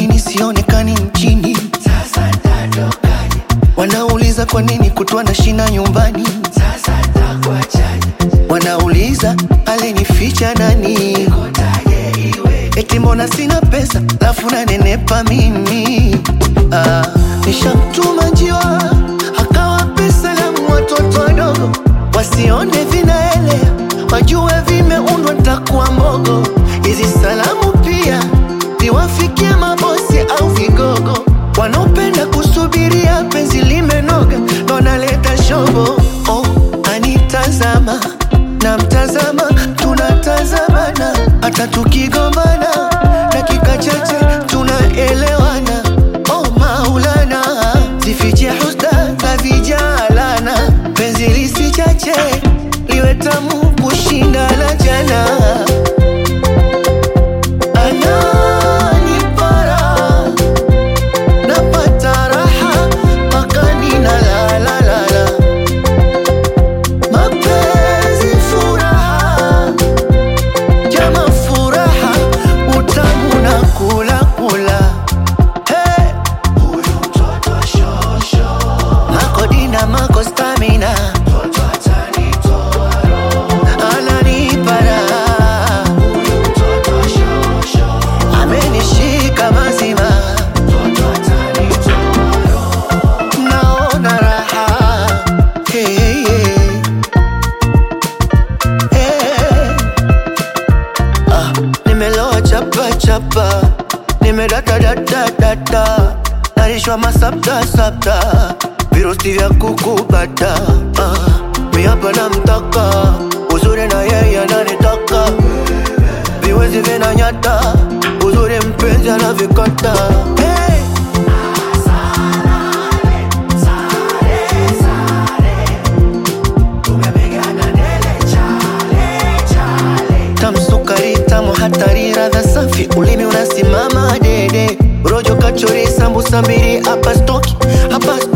nini sionekani nchini? Sasa nitatokaje? Wanauliza kwa nini kutwa na shina nyumbani? Sasa nitakuachaje? Wanauliza alinificha nani? Kotaje iwe? Eti mbona sina pesa lafu nanenepa mimi? Ah, nishamtuma njiwa akawape salamu watoto wadogo wasione vinaelea, wajue vimeundwa ntakuwa mbogo. Hizi salamu pia ziwafikie mabosi au vigogo wanaopenda kusubiria penzi limenoga, ndo naleta shobo. Oh, anitazama na mtazama, tunatazamana hata tukigombana, dakika chache tunaelewana. Oh Maulana, zifiche husda za vijalana, penzi lisichache liwe tamu kushinda la jana. Ananipara napata raha mpaka ninalalalala, mapenzi furaha jama furaha utamu na kula kula hey. Huyu mtoto shosho, makodina mako stamina mtoto atanitoa roho. ananipara Huyu mtoto shosho, amenishika mazima mtoto atanitoa roho. naona raha hey, hey. Hey. Ah, nimeloa chapa chapa nimedata data data narishwa masapta sapta virusi vya kukupata ah, miapa na mtaka uzuri na yeye ananitaka viwezi vinanyata uzuri mpenzi anavikata hey. Tumepigana ndele chale chale. tamsukari tamu hatari radha safi ulimi unasimama dede rojo kachori sambusa mbili hapa stoki hapa